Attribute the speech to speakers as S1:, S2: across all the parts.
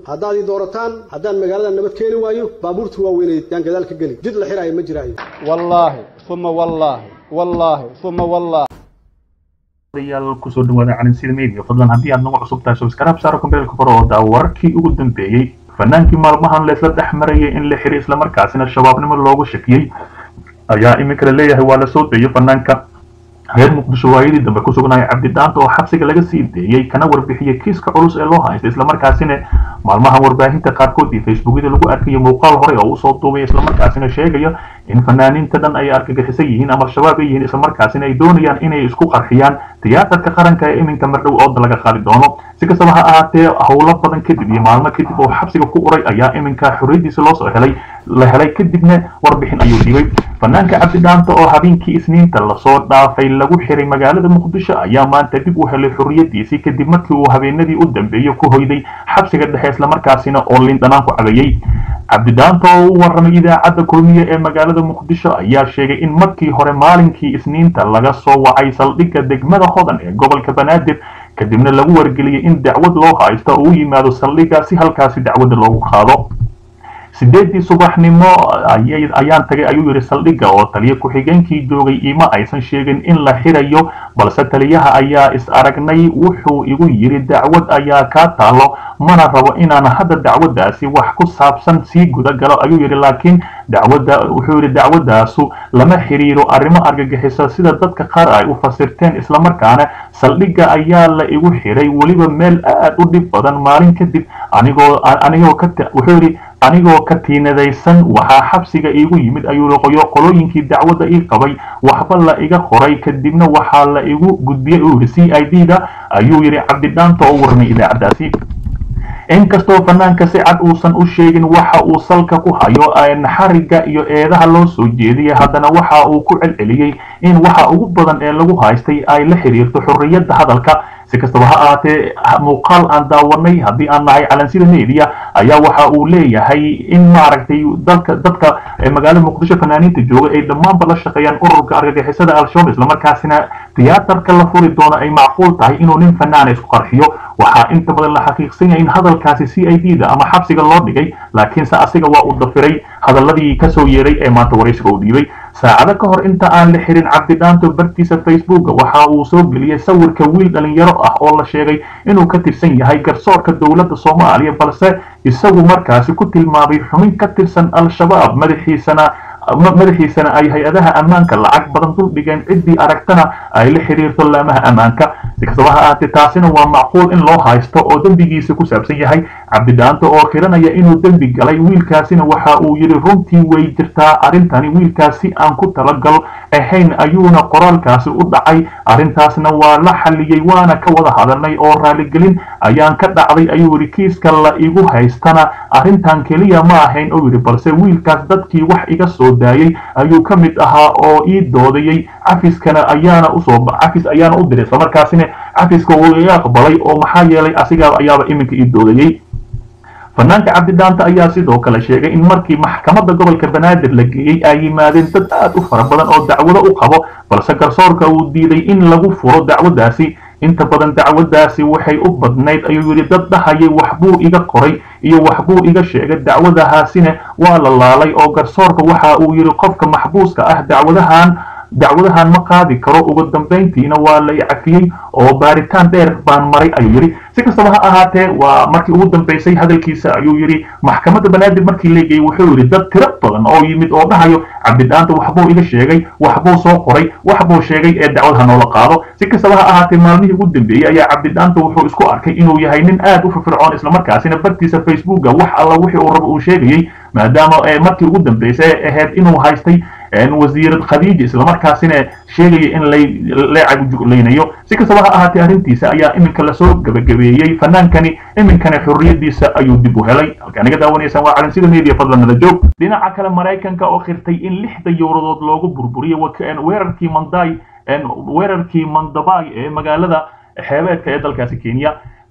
S1: haddaad ii doorataan haddaan magaalada nabad keeni waayo baabuurta waaweyneed yaan gadaal ka geli jid la xiraayo ma jiraayo
S2: wallaahi uma wallaahi wallaahi uma wallaahi
S3: yaal kusoo dhawaada calinsida media fadlan haddii aad nagu cusub tahay subscribe saaro kombeelka kore oo daa wararkii ugu dambeeyey fanaankii maalmahan leesla dhex marayay in la xiray islamarkaasina shabaabnimo loogu shakiyey ayaa iminka la leeyahay waa la soo deeyay fanaanka reer muqdisho waayadii dambe ku sugnaya cabdidaanta oo xabsiga laga sii deeyey kana warbixiyey kiiska culus ee loo haysta islamarkaasina maalmahan warbaahinta qaarkood iyo facebookyada lagu arkayo muuqaal hore oo usoo duubay islamarkaasina sheegaya in fanaaniinta dhan ay argagixisan yihiin ama al-shabaab ay yihiin islamarkaasina ay doonayaan inay isku qarxiyaan tiyaatarka qaranka ee iminka mardhow ooda laga qaadi doono si kastaba ha ahaatee howlo badan kadib iyo maalmo kadib oo xabsiga ku uray ayaa iminka xorriyadiisa loo soo helay la helay kadibna warbixin ayuu dhibay fanaanka cabdidhaanta oo habeenkii isniinta lasoo dhaafay lagu xiray magaalada muqdisho ayaa maanta dib u helay xorriyadiisii kadib markii uu habeenadii u dambeeyey ku hoyday xabsiga dhexe islamarkaasina oo lindhanaan ku cabeeyey cabdidaanta oo u warramay idaacadda kulmiye ee magaalada muqdisho ayaa sheegay in markii hore maalinkii isniinta laga soo wacay saldhigga degmada hodan ee gobolka banaadir kadibna lagu wargeliyey in dacwad loo haysto oo u yimaado saldhigga si halkaasi dacwadda loogu qaado sideedii subaxnimo ayaan tagay ayuu yidhi saldhigga oo taliya ku-xigeenkii joogay ima aysan sheegin in la xirayo balse taliyaha ayaa is aragnay wuxuu igu yidhi dacwad ayaa kaa taalo mana rabo inaan hadda dacwaddaasi wax ku saabsan sii guda galo ayuu yidhi laakiin dacwadda wuxuu yidhi dacwaddaasu lama xiriiro arrimo argagixisa sida dadka qaar ay u fasirteen islamarkaana saldhigga ayaa la igu xiray weliba meel aad u dhib badan maalin kadib anigoo anigoo ka wuxuu yidhi anigoo ka tiinadaysan waxaa xabsiga iigu yimid ayuu qoyo qolooyinkii dacwadda ii qabay waxba la iga qoray kadibna waxaa la igu gudbiyey uu yidhi c i d da ayuu yidhi cabdidhaanta oo warmay idaacaddaasi inkastoo fanaanka si cad uusan u sheegin waxa uu salka ku hayo xarigga iyo eedaha loo soo jeediyay haddana waxa uu ku celceliyey in waxa ugu badan ee lagu haystay ay la xiriirto xorriyadda hadalka si kastaba ha ahaatee muuqaal aan daawanay haddii aan nahay calansida media ayaa waxa uu leeyahay in maaragtay dalka dadka magaalada muqdisho fanaaniinta jooga ay dhammaanba la shaqeeyaan ururka argagixisada al-shabaab islamarkaasina tiyaatarka la furi doono ay macquul tahay inuu nin fanaana isku qarxiyo waxaa inta badan la xaqiiqsan yahay in hadalkaasi c i d da ama xabsiga loo dhigay laakiinse asiga waa uu dafiray hadaladii kasoo yeeray ee maanta waraysiga uu dhiibay saacado ka hor inta aan la xirin cabdidhaanto bartiisa facebooka waxa uu soo geliyey sawirka wiil dhalinyaro ah oo la sheegay inuu ka tirsan yahay garsoorka dowladda soomaaliya balse isagu markaasi ku tilmaamay xubin ka tirsan al-shabaab madaxiisana madaxiisana ay hay-adaha ammaanka lacag badan dul dhigeen ciddii aragtana ay la xiriirto laamaha ammaanka si kastaba ha ahaatee taasina waa macquul in loo haysto oo dembigiisa ku saabsan yahay cabdidhaanta oo qiranaya inuu dembi galay wiilkaasina waxa uu yidhi runtii way jirtaa arrintani wiilkaasi aan ku talagal ahayn ayuuna qoraalkaasi u dhacay arrintaasna waa la xalliyey waana ka wada hadalnay oo raaligelin ayaan ka dhacday ayuu yidhi kiiska la igu haystana arrintan keliya ma ahayn oo yidhi balse wiilkaas dadkii wax iga soo daayey ayuu ka mid ahaa oo ii doodayey cafiskana ayaana usoo cafis ayaana u diray islamarkaasina cafiska wuu iga aqbalay oo maxaa yeelay asigaa ayaaba iminka ii doodayey fanaanka cabdidhaanta ayaa sidoo kale sheegay in markii maxkamadda gobolka banaadir la geeyey ay yimaadeen dad aad u fara badan oo dacwado u qabo balse garsoorka uu diiday in lagu furo dacwaddaasi inta badan dacwaddaasi waxay u badnayd ayuu yidhi dad dhahayay waxbuu iga qoray iyo waxbuu iga sheegay dacwadahaasina waa la laalay oo garsoorka waxa uu yidhi qofka maxbuuska ah dacwadahan dacwadahan ma qaadi karo ugu dambayntiina waa la cafiyey oo baaritaan dheer baan maray ayuu yidhi si kastaba ha ahaatee waa markii ugu dambaysay hadalkiisa ayuu yidhi maxkamadda banaadir markii la geeyey wuxuu yidhi dad tiro badan oo yimid oo dhahayo cabdidhaanta waxbuu iga sheegay waxbuu soo qoray waxbuu sheegay ee dacwadaha noola qaado si kastaba ha ahaatee maalmihii ugu dambeeyey ayaa cabdidhaanta wuxuu isku arkay inuu yahay nin aad u firfircoon islamarkaasina bartiisa facebooka wax alla wixii uu rabo uu sheegayey maadaama markii ugu dambaysay ahayd inuu haystay wasiirad khadiija islamarkaasina sheegaya in leecagujuglaynayo si kastaba ha ahaatee arrintiisa ayaa iminka lasoo gabagabeeyey fanaankani iminkana xorriyadiisa ayuu dib u helay halkaa naga daawanaysaan waa calansida media fadlan nala joog dhinaca kale maraykanka oo khirtay in lixda yowradood loogu burburiyey weerarkii manday weerarkii mandabay ee magaalada xeebeedka ee dalkaasi kenya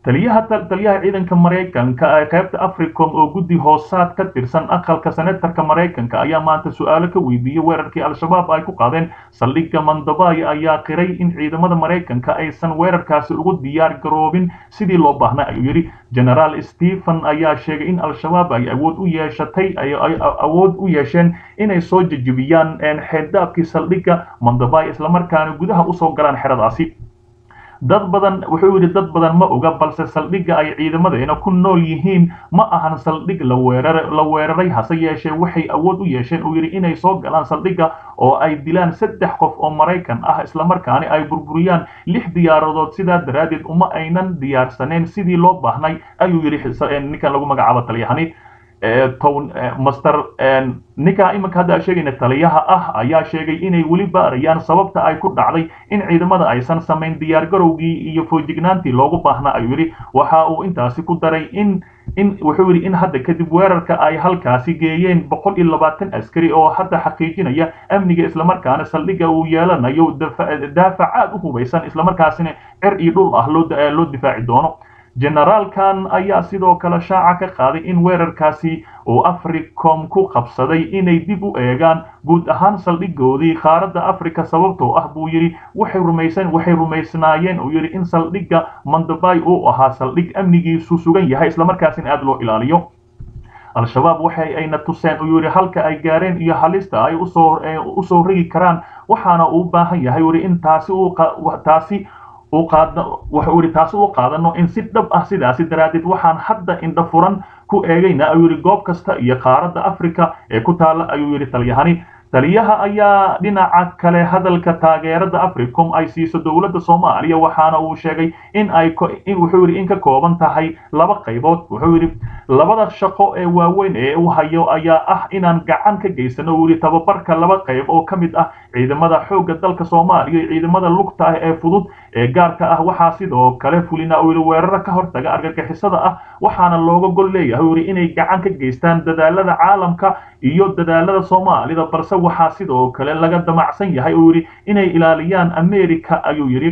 S3: taliyaha taliyaha ciidanka maraykanka ee qaybta africom oo guddi hoosaad ka tirsan aqalka senatarka maraykanka ayaa maanta su-aalo ka weydiiyey weerarkii al-shabaab ay ku qaadeen saldhigga mandabay ayaa qiray in ciidamada maraykanka aysan weerarkaasi ugu diyaar garoobin sidii loo baahnay ayuu yidhi genaraal stephen ayaa sheegay in al-shabaab ay awood u yeeshatay ay awood u yeesheen inay soo jejebiyaan xeeddaabkii saldhigga mandabay islamarkaana gudaha usoo galaan xeradaasi dad badan wuxuu yidhi dad badan ma oga balse saldhigga ay ciidamadeena ku nool yihiin ma ahan saldhig la weerar la weeraray hase yeeshee waxay awood u yeesheen uu yidhi inay soo galaan saldhigga oo ay dilaan saddex qof oo maraykan ah islamarkaani ay burburiyaan lix diyaaradood sidaa daraaddeed uma aynan diyaarsaneen sidii loo baahnay ayuu yidhi ninkan lagu magacaabo taliyahani town master ninkaa iminka hadda sheegayna taliyaha ah ayaa sheegay inay weli baarayaan sababta ay ku dhacday in ciidamada aysan samayn diyaargarowgii iyo foojignaantii loogu baahnaa ayuu yidhi waxa uu intaasi ku daray in in wuxuu yidhi in hadda kadib weerarka ay halkaasi geeyeen boqol iyo labaatan askari oo hadda xaqiijinaya amniga islamarkaana saldhigga uu yeelanayo daafac aad u hubaysan islamarkaasina cer iyo dhul ah loo difaaci doono generaalkan ayaa sidoo kale shaaca ka qaaday in weerarkaasi uu africom ku qabsaday inay dib u eegaan guud ahaan saldhigoodii qaaradda africa sababtoo ah buu yidhi waxay rumaysan waxay rumaysnaayeen uu yidhi in saldhigga mandabay uu ahaa saldhig amnigiisu sugan yahay islamarkaasina aada loo ilaaliyo al-shabaab waxay ayna tuseen uu yidhi halka ay gaareen iyo halista ay usoo usoo rigi karaan waxaana uu baahan yahay yidhi in taasi uu taasi wuxuu yidhi taasi u qaadano in si dhab ah sidaasi daraaddeed waxaan hadda indha furan ku eegayna ayuu yidhi goob kasta iyo qaaradda africa ee ku taalla ayuu yidhi talyahani taliyaha ayaa dhinaca kale hadalka taageerada africom ay siiso dowladda soomaaliya waxaana uu sheegay in ay wuxuu yidhi in ka kooban tahay laba qaybood wuxuu yidhi labada shaqo ee waaweyn ee uu hayo ayaa ah inaan gacan ka geysano uu yidhi tababarka laba qayb oo ka mid ah ciidamada xoogga dalka soomaaliya iyo ciidamada lugta ah ee fudud ee gaarka ah waxaa sidoo kale fulina uu yidhi weeraro ka hortaga argagixisada ah waxaana looga gol leeyahay uu yidhi inay gacan ka geystaan dadaalada caalamka iyo dadaalada soomaalida balse waxaa sidoo kale laga damacsan yahay uu yidhi inay ilaaliyaan america ayuu yidhi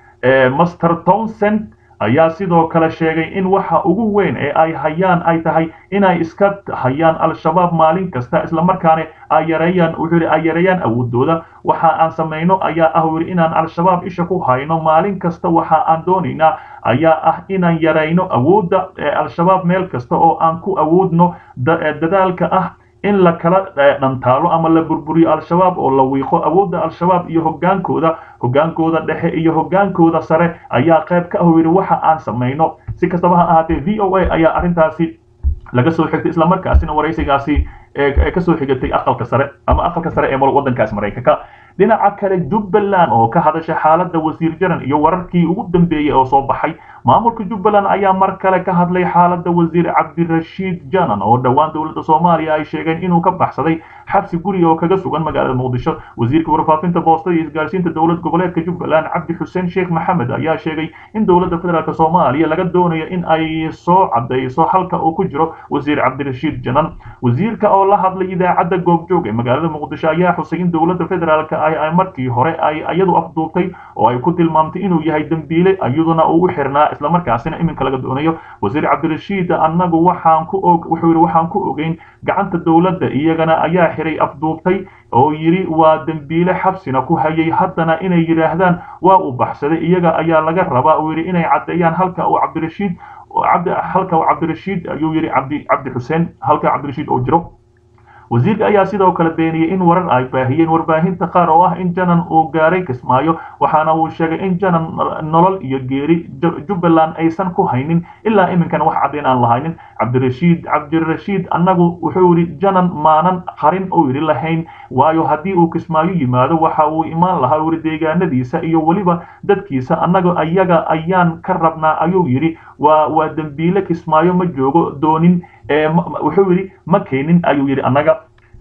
S3: master townsend ayaa sidoo kale sheegay in waxa ugu weyn ee ay hayaan ay tahay inay iska hayaan al-shabaab maalin kasta islamarkaana ay yareeyaan wuxuu yidhi ay yareeyaan awoodooda waxa aan samayno ayaa ah uu yidhi inaan al-shabaab isha ku hayno maalin kasta waxa aan doonaynaa ayaa ah inaan yarayno awoodda al-shabaab meel kasta oo aan ku awoodno dadaalka ah in la kala dhantaalo ama la burburiyo al-shabaab oo la wiiqo awoodda al-shabaab iyo hogaankooda hogaankooda dhexe iyo hogaankooda sare ayaa qayb ka ah yidhi waxa aan samayno si kastaba ha ahaatee v o a ayaa arrintaasi laga soo xigtay islamarkaasina waraysigaasi kasoo xigatay aqalka sare ama aqalka sare ee waddankaas maraykanka dhinaca kale jubbaland oo ka hadasha xaaladda wasiir jaran iyo wararkii ugu dambeeyey oo soo baxay maamulka jubbaland ayaa mar kale ka hadlay xaaladda wasiir cabdirashiid janan oo dhowaan dowladda soomaaliya ay sheegeen inuu ka baxsaday xabsi guri oo kaga sugan magaalada muqdisho wasiirka warfaafinta boostada iyo isgaarsiinta dowlad goboleedka jubbaland cabdi xuseen sheekh maxamed ayaa sheegay in dowladda federaalk soomaaliya laga doonayo in ay soo cadayso halka uu ku jiro wasiir cabdirashiid janan wasiirka oo la hadlay idaacadda goobjoog ee magaalada muqdisho ayaa xusay in dowladda federaalk ay markii hore ay iyadu afduubtay oo ay ku tilmaamtay inuu yahay dembiile iyaduna uu u xirnaa islamarkaasina iminka laga doonayo wasiir cabdirashiid annagu waxaan ku og wuxuu yidhi waxaan ku ogeyn gacanta dowladda iyagana ayaa xiray afduubtay oo yidhi waa dembiile xabsina ku hayay haddana inay yidhaahdaan waa uu baxsaday iyaga ayaa laga rabaa uu yidhi inay caddeeyaan halka uu cabdirashiid cabdi halka uu cabdirashiid ayuu yidhi cabdi cabdi xuseen halka cabdirashiid oo jiro wasiirka ayaa sidoo kale beeniyey in warar ay baahiyeen warbaahinta qaar oo ah in janan uu gaaray kismaayo waxaana uu sheegay in janan nolol iyo geeri jubbaland aysan ku haynin ilaa iminkan wax caddayn aan lahaynin cabdirashiid cabdirashiid annagu wuxuu yidhi janan maanan qarin uu yidhi lahayn waayo haddii uu kismaayo yimaado waxa uu imaan lahaa uu yidhi deegaanadiisa iyo weliba dadkiisa annaga ayaga ayaan ka rabnaa ayuu yidhi waa waa dembiile kismaayo ma joogo doonin wuxuu yidhi ma keenin ayuu yidhi annaga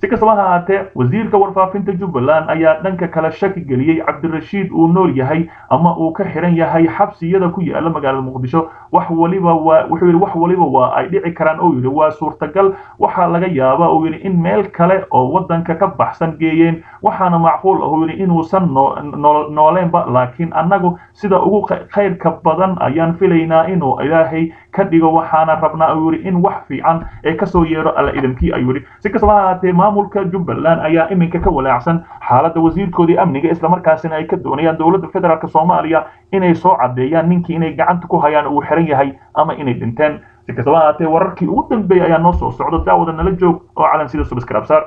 S3: si kastaba ha ahaatee wasiirka warfaafinta jubbaland ayaa dhanka kale shaki geliyey cabdirashiid uu nool yahay ama uu ka xiran yahay xabsiyada ku yaala magaalada muqdisho wax waliba waa wuxuu yidhi wax waliba waa ay dhici karaan oo yidhi waa suurtagal waxaa laga yaabaa uu yidhi in meel kale oo waddanka ka baxsan geeyeen waxaana macquul ah uu yidhi inuusan nooleenba laakiin annagu sida ugu khayrka badan ayaan filaynaa inuu ilaahay ka dhigo waxaana rabnaa uu yidhi in wax fiican ee kasoo yeedho alla idamkii ayuu yidhi si kastaba ha ahaatee maamulka jubbaland ayaa iminka ka walaacsan xaaladda wasiirkoodii amniga islamarkaasina ay ka doonayaan dowladda federaalk soomaaliya inay soo caddeeyaan ninkii inay gacanta ku hayaan uu xiran yahay ama inay dhinteen si kastaba ha ahaatee wararkii ugu dambeeyay ayaa noo soo socda daawada nala joog oo calan sida subscribe